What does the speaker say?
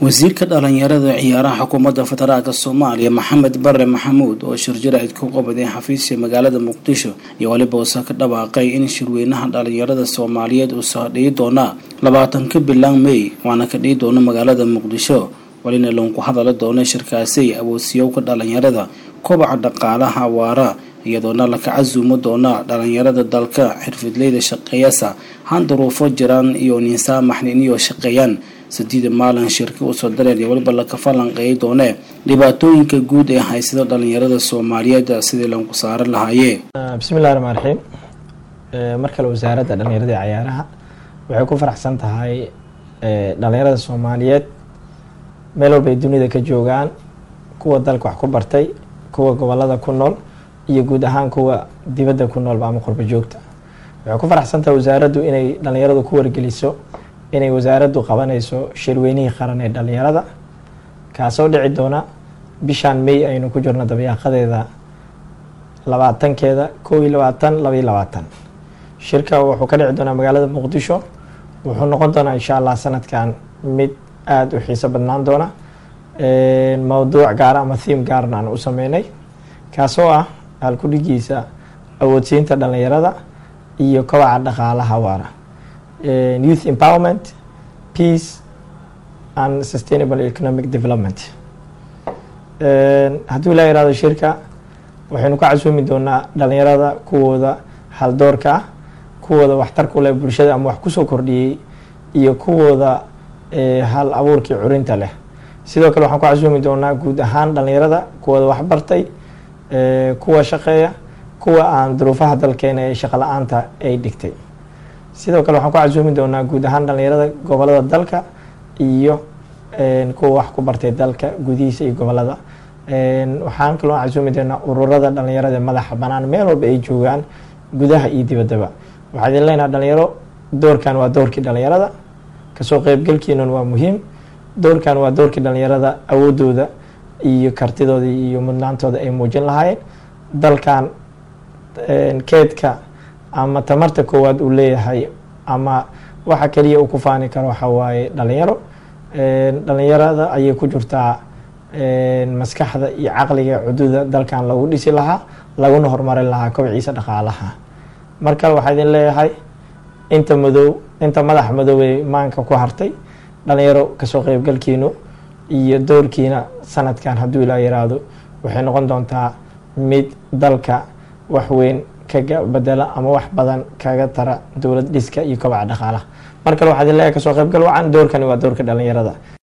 wasiirka dhalinyarada ciyaaraha xukuumadda federaalka soomaaliya maxamed bare maxamuud oo shirjaraid ku qabaday xafiiska magaalada muqdisho iyo weliba usa ka dhawaaqay in shirweynaha dhalinyarada soomaaliyeed uu soo dhihi doona labaatanka bilan may waana ka dhihi doona magaalada muqdisho walina loonku hadala doona shirkaasi awoodsiyoowka dhalinyarada kobaca dhaqaalaha waara iyadoona laka casuumo doona dhalinyarada dalka xirfidleyda shaqeeyasa han duruufo jiraan iyo ninsaamaxnin iyo shaqeeyaan sideeda maalin shirka usoo dareen iyo weliba laka falanqeey doone dhibaatooyinka guud ee haysada dhalinyarada soomaaliyeed sidii lanku saaran lahaayee bismillahi raxmaan raxiim mar kale wasaaradda dhalinyarada ee cayaaraha waxay ku faraxsan tahay dhalinyarada soomaaliyeed meel walba ay dunida ka joogaan kuwa dalka wax ku bartay kuwa gobolada ku nool iyo guud ahaan kuwa dibadda ku noolba ama qurbo joogta waxay ku faraxsan tahay wasaaraddu inay dhalinyaradu ku wargeliso inay wasaaraddu qabanayso shirweynihii qaran ee dhalinyarada kaasoo dhici doona bishaan may aynu ku jirno dabayaaqadeeda labaatankeeda kow iyo labaatan laba iyo labaatan shirka wuxuu ka dhici doonaa magaalada muqdisho wuxuu noqon doonaa insha allah sanadkan mid aada u xiiso badnaan doona mowduuc gaara ama thiim gaarna aan u sameynay kaasoo ah halkudhigiisa awoodsiinta dhalinyarada iyo kobaca dhaqaalaha waara youth empowerment peace and sustainable economic development hadduu ilaa irahdo shirka waxaynu ka casuumi doonaa dhalinyarada kuwooda haldoorka ah kuwooda waxtarku leh bulshada ama wax kusoo kordhiyey iyo kuwooda hal abuurkii curinta leh sidoo kale waxaan ku casuumi doonaa guud ahaan dhalinyarada kuwooda waxbartay kuwa shaqeeya kuwa aan duruufaha dalkeena ee shaqo la-aanta ay dhigtay sidoo kale waxaan ku casuumi doonaa guud ahaan dhalinyarada gobolada dalka iyo kuwa wax ku bartay dalka gudihiisa iyo gobolada waxaan kaloo casuumi doonaa ururada dhalinyarada madaxa banaan meel walba ay joogaan gudaha iyo dibaddaba waxaa idin leenaha dhalinyaro doorkan waa doorkii dhalinyarada kasoo qeybgalkiinan waa muhiim doorkan waa doorkii dhalinyarada awoodooda iyo kartidooda iyo mudnaantooda ay muujin lahaayeen dalkan keedka ama tamarta koowaad uu leeyahay ama waxa keliya uu ku faani karo waxa waaye dhalinyaro dhalinyarada ayay ku jirtaa maskaxda iyo caqliga cududa dalkan lagu dhisi lahaa laguna horumarin lahaa kobciisa dhaqaalaha mar kale waxaa idin leeyahay inta madow inta madaxa madoobey maanka ku hartay dhalinyaro kasoo qeybgalkiinu iyo doorkiina sanadkan hadduu ilaa yiraahdo waxay noqon doontaa mid dalka wax weyn kaga bedela ama wax badan kaga tara dowlad dhiska iyo kobaca dhaqaalaha mar kale waxaa idin leeyahay kasoo qeybgal wacan doorkani waa doorka dhalinyarada